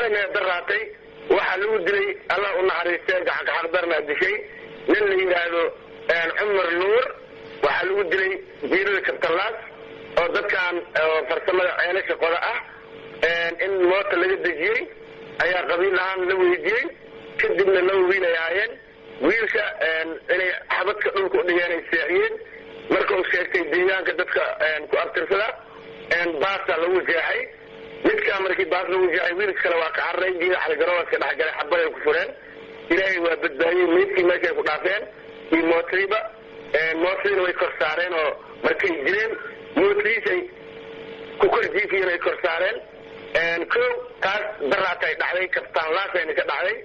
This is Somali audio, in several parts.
shalayna daraatay waxaa lagu dilay allah u naxariistee gacanka xaqdarnaa dishay nin la yidhaahdo cumar nuur waxaa lagu dilay jiirada kabtalaas oo dadkan farsamada ceelasha qoda ah in moota laga dejiyey ayaa qabiil ahaan la weydiiyey kadibna laba wiil ay ahaayeen wiilka inay xabadka dhulka udhigeen ay seexiyeen marka uu sheegtay deegaanka dadka ku abtirsada baasaa lagu jeexay midkaa markii baas lagu jeexay wiilka kale waa ka cararay geeda xaligarooska dhexgalay xabad ay ku fureen ilaahay waa badbaadiyey meydkii meeshay ku dhaafeen iyo mootadiiba mootadiina way kor saareen oo markay jireen mootadiisay ku kor jiifiyeen ay kor saareen ko taas daraatay dhacday kabtaan laasayna ka dhacday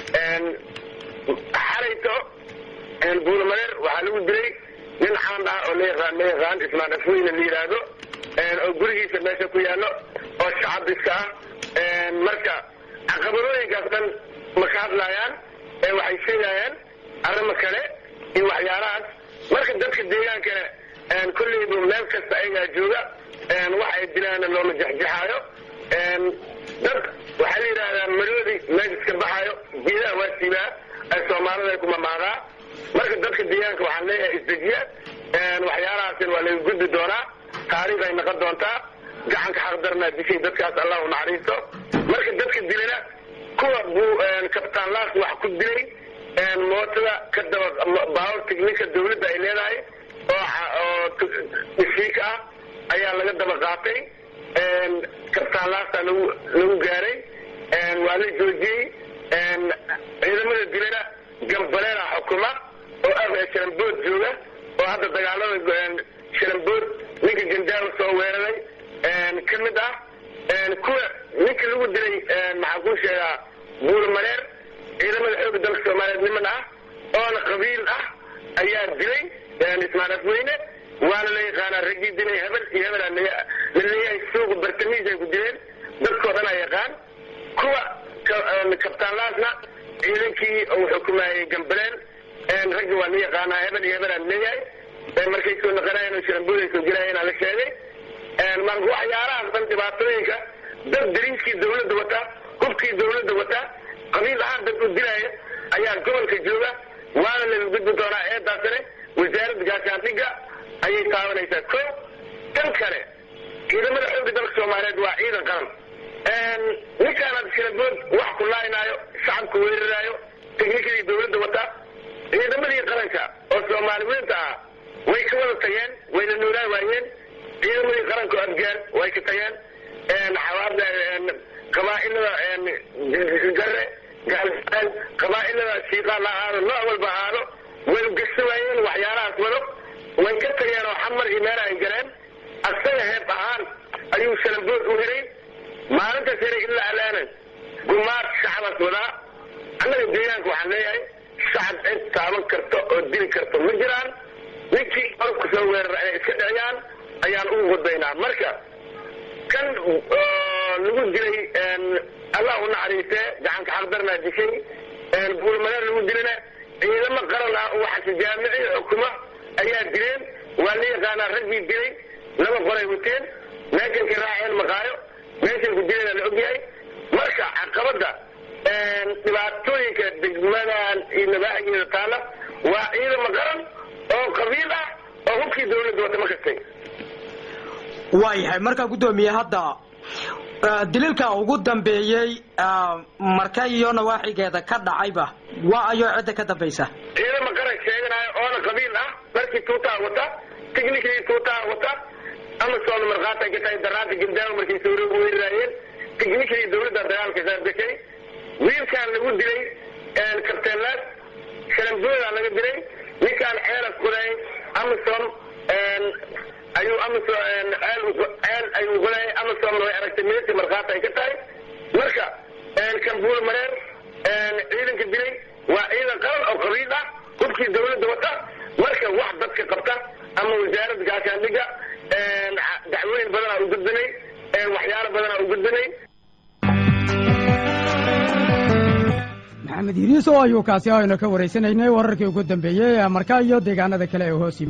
xalayto buulamareer waxaa lagu dilay nin caan ah oo layaqaan la yaqaan ismaan afweyne la yidhaahdo oo gurigiisa meesha ku yaallo oo shacab iska ah marka caqabadooyinkaas dhan ma ka hadlaayaan waxay sheegayaan arrimo kale iyo waxyaalahaas marka dadka deegaankana kolleyba meel kasta ayagaa jooga wax ay dilaana looma jexjexaayo dad waxaa la yidhahdaa maroodi meeshas ka baxaayo geedaha waa siibaa soomaalida ay kumamaadaa marka dadka deegaanka waxaan leeyahay isdejiya waxyaalahaasn waa laga gudbi doonaa taariikh ay noqon doontaa gacanka xaqdarnaa dishay dadkaas allah u naxariisto marka dadka dilana kuwa buu kabtaan laas wax ku dilay mootada ka daba baawar tignika dawladda ay leedahay oo dhishiika ah ayaa laga daba qaatay kabtaan laastaa lagu lagu gaaray waa la joojiyey ciidamada dilana gambaleena xukuma oo ah sharambood jooga oo hadda dagaalada sharambood ninka gandaawa soo weeraray ka mid ah kuwa ninka lagu dilay maxaa kuu sheegaa buurmareer ciidamada xooga dalka soomaaliyeed niman ah oona qabiil ah ayaa dilay ismaan afweyne waana la yaqaanaa raggii dilay hebel iyo hebel la leeyahay suuqa bartamiis ay ku dileen dadkoo dhan a yaqaan kuwa kabtaanlaasna ciidankii uu xukumayay gambaleen raggi waa la yaqaanaa hebel iyo hebel aan leeyahay markay soo noqonayen oo sharambood ay soo gelayeen la sheegay marka waxyaalahaas dhan dhibaatooyinka dad dariiskii dawladda wata hubkii dawladda wata qabiil ahaan dad u dilaya ayaa gobolka jooga waana laga gudbi doonaa eedaasane wasaaradda gaashaandhigga ayay taabanaysaa ko tan kale ciidamada xooga dalka soomaaliyeed waa ciidan qaran ninkaanaad sharambood wax ku laaynaayo shacabka weeraraayo teknikadii dawladda wata ciidamadii qaranka oo soomaaliweynta ah way ka wada tageen wayna noolaa waayeen ciidamadii qaranka oo afgaan way ka tageen xawaabda qabaa'ilada gare gaalsaan qabaa'ilada shiiqaa la ahaado nooc walba ahaado way ugasho waayeen waxyaalahaas wado way ka tageen oo xamar iyo meela ay galeen asaga heeb ahaan ayuu shalambood u helay maalintaas helay ilaa alaana gumaad shacabaas wadaa annaga deegaanka waxaan leeyahay shacab cid taaban karto oo dili karto ma jiraan ninkii orabka soo weerara inay iska dhiciyaan ayaan ugu gudbaynaa marka kan lagu dilay allah u naxariistee gacanka xaqdarnaa dishay buulmareer lagu dilana ciidamo qaran ah oo waxaase jaamici xukuma ayaa dileen waa la yaqaanaa raggii dilay laba qoray wateen meeshan ka raaceen maqaayo meeshan ku dilayna la ogyahay marka caqabadda dhibaatooyinka degmadan iyo nabaaxigeeda taala waa ciidamo qaran oo qabiil ah oo hubkii dawladda wata ma kastay waayahay markaa guddoomiye hadda daliilka ugu dambeeyey marka iyo nawaaxigeeda ka dhacayba waa ayoo cidda ka dambaysa ciidamo qaran sheeganayo oona qabiil ah markii tuutaa wata tiknikadii tuutaa wata ama soona markhaata ka tahay daraanta gandaawa markay soo weeraraayeen tiknikadii dawladda dagaalka saargashay wiilkaan lagu dilay kabteenlaas shalambooda laga dilay ninkaan ceelas qoday amasom ayuu amasom ceel ayuu qoday amasomna way aragtay meesha markhaata ay ka tahay marka kambuul mareer ciidanka dilay waa ciidan qaran oo qabiil ah hubkii dawladda wata marka wax dadka qabta ama wasaaradda gaashaandhigga dacwooyin badanaa u gudbinay waxyaalo badanaa u gudbinay maxamed yiriis oo ayuu kaasi aynu ka waraysanaynay wararkii ugu dambeeyey ee markaa iyo deegaanada kale ee hoos yimi